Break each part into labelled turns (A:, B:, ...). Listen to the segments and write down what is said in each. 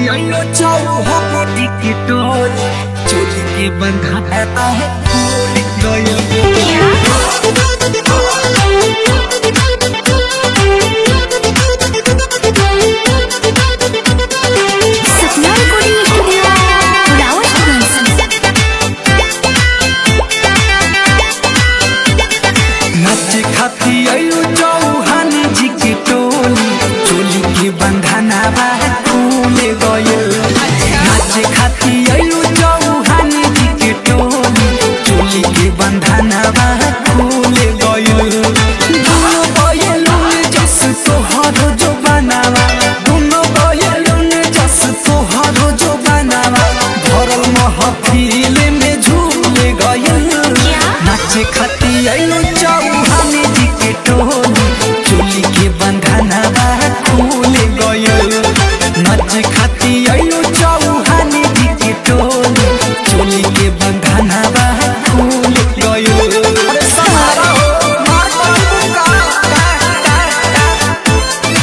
A: अयो चौहा टिकटोर चोली के बंधा है फूल गयो
B: सपना रिकॉर्डिंग स्टूडियो रावत
A: नाच खाती अयो चौहान जी के टोली चोली के बंधना बा फूल गयो नाच खाती अयो चौहान जी के टोली चोली के बंधना बा फूल गयो दोनों गयलुन जस तोहर जो बनावा दोनों गयलुन जस तोहर जो बनावा भरल महफिल में झूल गयल नाचे खाती अयो चौहान जी के टोली चोली के बंधना बा खुल गयल नाचे खाती अयो चौहान जी के टोली चोली के बंधना बा खुल गयल अरे सहारा हो मार पड़ू का टा टा टा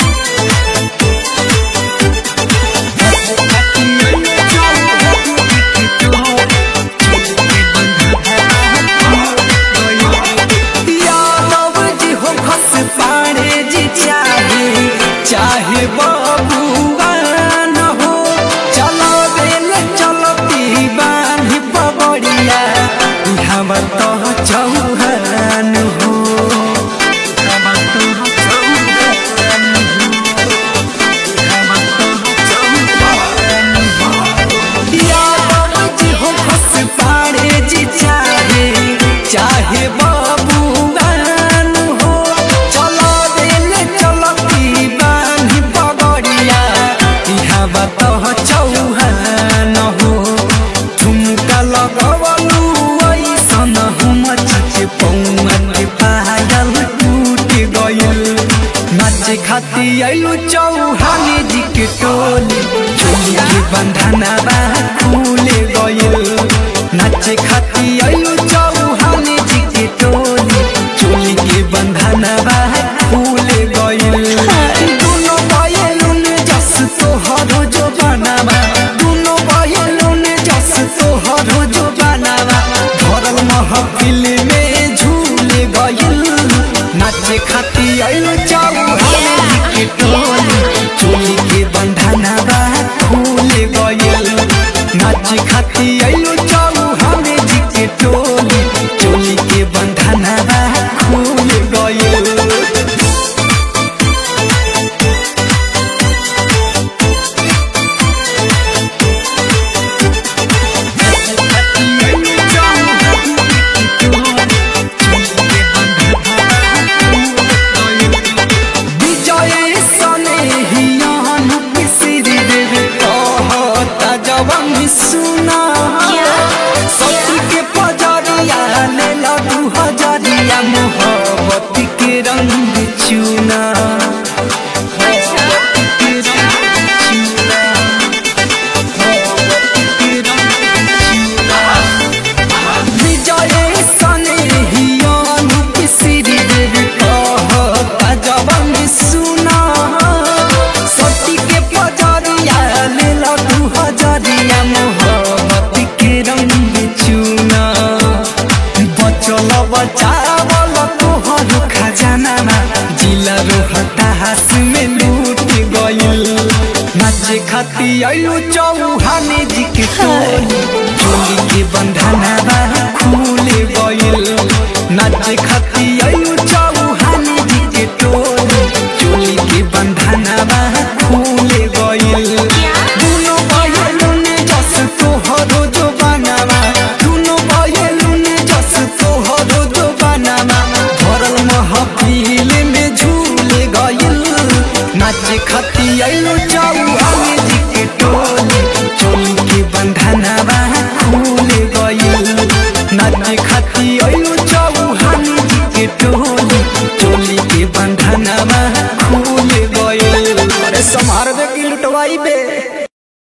A: यादव जी हो खस पाड़े जी चाहे चाहे बबुआ न हो चलो बेल चलो दीवान पबड़िया हमर तो चौहान हो हमर तो चौहान यादव जी हो खस पाड़े जी चाहे चाहे बबुआन हो चलो दिल चलो दीवान पगड़िया इहाँ बतो चौहान हो झुमका लगवलू ऐसन हम चचे पौआ के पायल टूट गयल नाचे खाती अयो चौहान जी के टोली चोली के बंधना बा खुल गयल नाचे खाती अयो चौहान जी के टोली चोली के बंधना बा खुल गयल दोनों गयलुन जस तोहर जो बनावा दोनों गयलुन जस तोहर जो बनावा भरल महफिल में झूल गयल नाचे खाती अयो चौहान जी के टोली चोली के बंधना बा खुल गयल नाचे खाती अयो चौहान जी के टोली चोली के बंधना बा खुल गयल विजय सने हियान पिसिर देवे कहता जवान सुना सती के पजरिया ले लडू हजरिया मोहब्बत के रंग चुना विजय सने हियान पिसिर देवे कहता जवान सुना सती के पजरिया ले लडू हजरिया मोहब्बत के रंग चुना बचल बचावल तोहर खजाना जिला रोहतास में लूट गइल नाचे खाती अयो चौहान जी के टोली चोली के बंधना बा खुल गइल नाचे खाती अयो